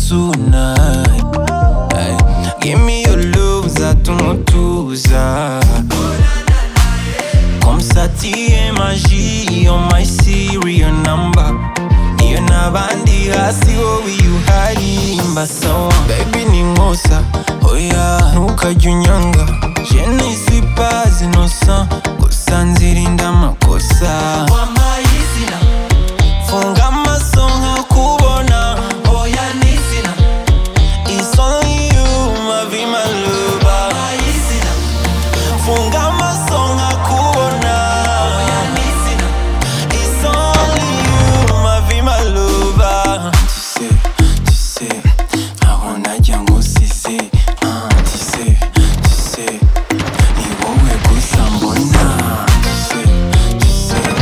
tonight. Ay, give me your love, zato motuza. Comme ça, t'es magie, on my serial number. Iyo n'abandi hasi wowe iyo uharimba sawa Baby ni nkosa, oya ntukajya unyanga Je ne suis pas innocent, gusa nzirinda amakosa Wampaye izina Funga amaso nkakubona Oya ni izina It's only you, my be my love Wampaye izina Funga amaso nkakubona Oya ni izina It's only you, ma vie, ma lover. Tu sais, tu sais, ntabona njya ngusize. Ah, tu sais, tu sais, ni wowe gusa mbona. Tu sais, tu sais,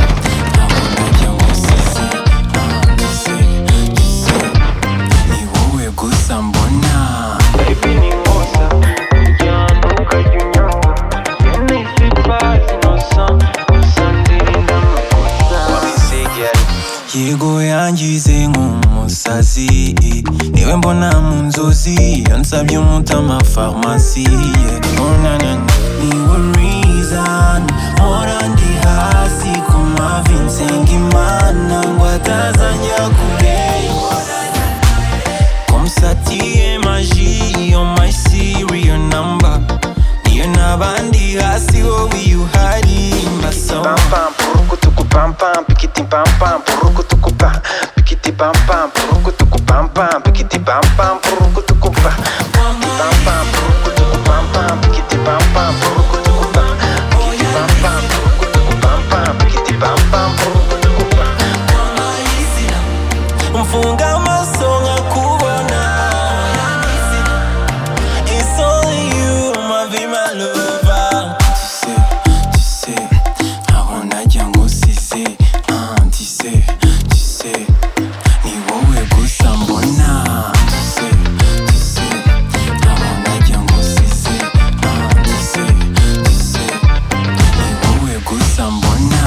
ntabona njya ngusize. Ah, tu sais, tu sais, ni wowe gusa mbona. yego yangize nk'umusazi niwe mbona mu nzozi iyo nsabye umutima farumasi niwe rizani mpora ndi hasi ku mavi nsenga imana ngo atazajya kurengwa Comme ça t'y magie on my serial number Niyo n'abandi hasi wowe iyo uharimba sawa pam purukutuku pam pam pikiti pam pam purukutuku pa pikiti pam pam purukutuku pam pam pikiti pam pam purukutuku pa pikiti pam pam purukutuku pam pam pikiti pam pam purukutuku pa pikiti pam pam purukutuku pam pam pikiti pam pam purukutuku pa Mfunga amaso nkakubona It's only you mavi malova Tu sais, tu sais, ntabwo najya ngusize Ah, tu sais, tu sais, ni wowe gusa mbona Tu sais, tu sais, ntabwo najya ngusize Ah, tu sais, tu sais, ni wowe gusa mbona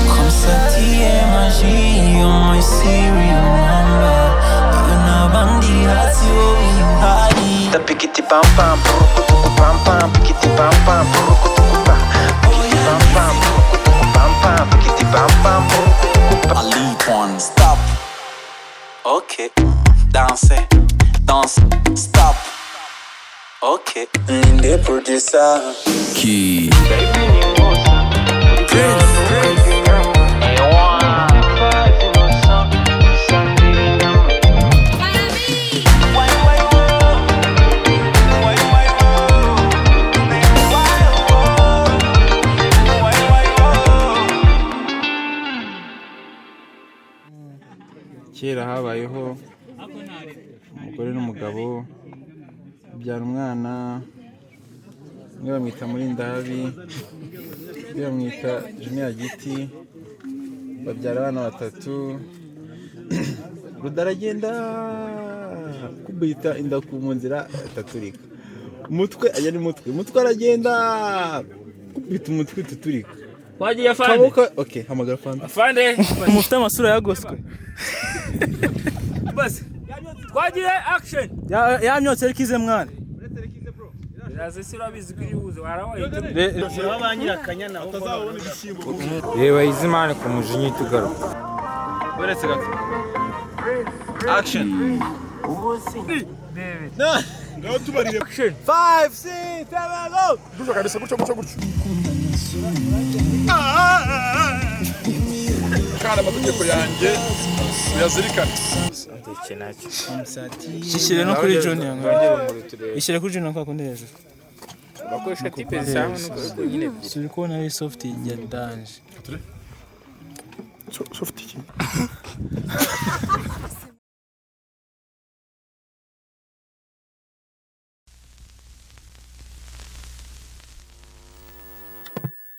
Comme ça t'es magie, you're my serial number You're not bandy, that's your body da pikiti pam pam purukutuku pam pam pikiti pam pam purukutuku pa pikiti pam pam purukutuku pam pam pikiti pam pam purukutuku pa I lead one, stop Ok, danse, danse, stop Ok, ninde producer Key kera habayeho umugore n'umugabo babyara umwana umwe bamwita murindahabi undi bamwita juniya giti babyara abana batatu rudaragenda kubita inda ku mu nzira itaturika umutwe ajya ni mutwe umutwe aragenda kubita umutwe tuturika wagiye fande kaboko oke hamagara fanta fande mufite amasura yagoswe basi twagiye akisheni Ya- yamyotse ariko ize mwana iraze si urabizi ko iribuze warabaye reba izimana ku mujinya tugaruka uretse gato ishyire no kuri junior ishyire kuri junior kwa kundi hejuru bakoresha tipe zisaha n'uko nyine turi kubona ari soft ya danje